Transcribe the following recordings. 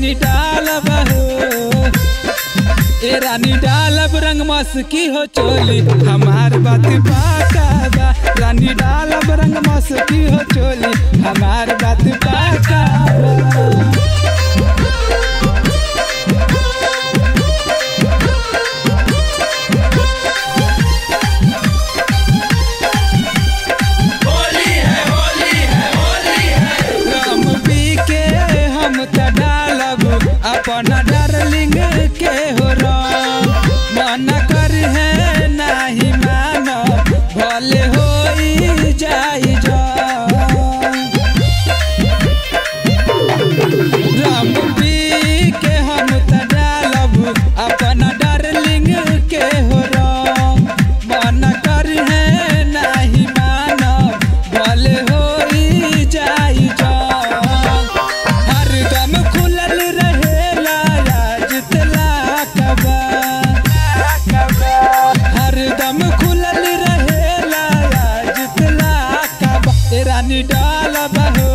रानी डालब हो ए रानी डालब रंग मस्की हो चोली हमार बात पाका बा रानी डालब रंग मस्की हो चोली हमार बात पाका बा राम पी के हम त डालब अपन डार्लिंग के हो राम मन कर है नाही मानब भले होई जाई जा राम पी के हम त डालब अपन डार्लिंग के हो राम मन कर है नाही मानब भले होई जाई जा हरदम खुलल रहेला आज तलाकबा हरदम खुलल रहेला आज तलाकबा ए रानी डालब हो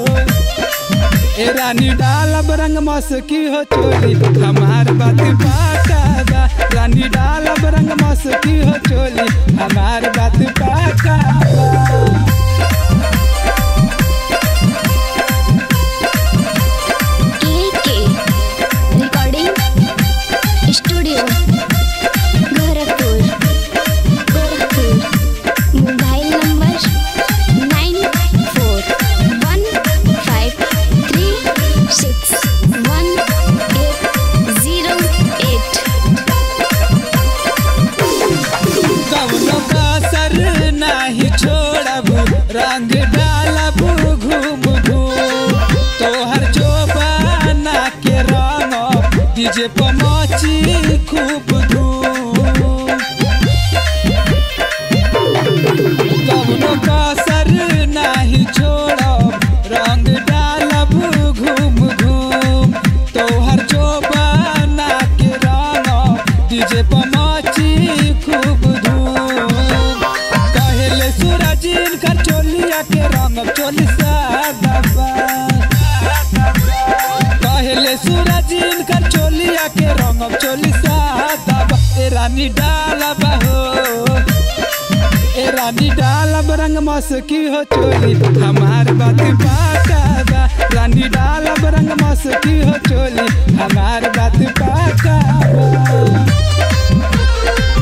ए रानी डालब रंग मस्की हो चोली हमार बात पाका बा रानी डालब रंग मस्की हो चोली हमार बात पाका बा के recording studio Gorakhpur Gorakhpur mobile number nine four one five three six one eight zero eight कवनो कसर नाही छोड़ब रंग डालब घूम घूम तोहर जोबाना के रंग डीजे पर मची खूब धूम कवनो कसर नाही छोड़ब रंग डालब घूम घूम तोहर जोबाना के रंग डीजे पर मची खूब धूम कहले सूरज इनकर चोलिया के रंग चोली सादबा कहले सूरज इनकर चोलिया के रंग चोली सादबा ए रानी डालब हो ए रानी डालब रंग मस्की हो चोली हमार बात पाका बा रानी डालब रंग मस्की हो चोली हमार बात पाका बा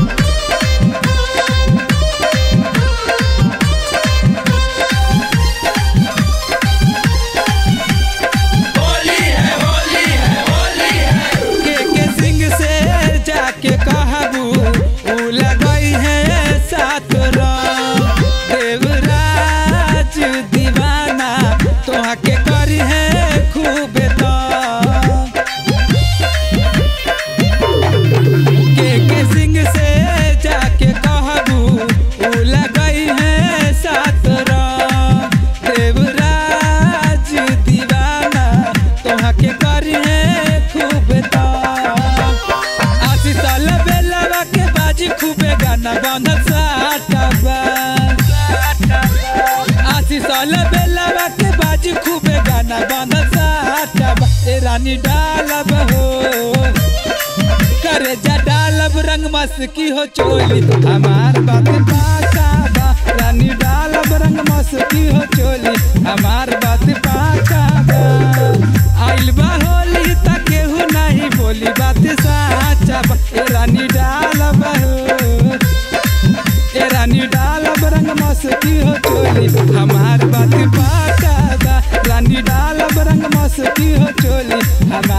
के के सिंह से जाके कहबू उ लगई है सात राम देवराज दीवाना तोहा के करी है खूब दाम के के सिंह से जाके कहबू उ लगई है सात राम देवराज दीवाना तोहा के करी है खूब दाम आशी साल बेलवा के बाजी खूबे गाना बांधल साटबा आशी साल बेलवा के बाजी खूबे गाना बांधल साटबा ए रानी डालब हो करे जा डालब रंग मस्की हो चोली हमार बात पाका बा रानी डालब रंग मस्की हो चोली हमार बात पाका बा आइल बा होली त केहू नहीं बोली बात साचा बा ए रानी डालब हो ए रानी डालब रंग मस्की हो चोली हमार बात पाका बा रानी डालब रंग मस्की हो चोली हमार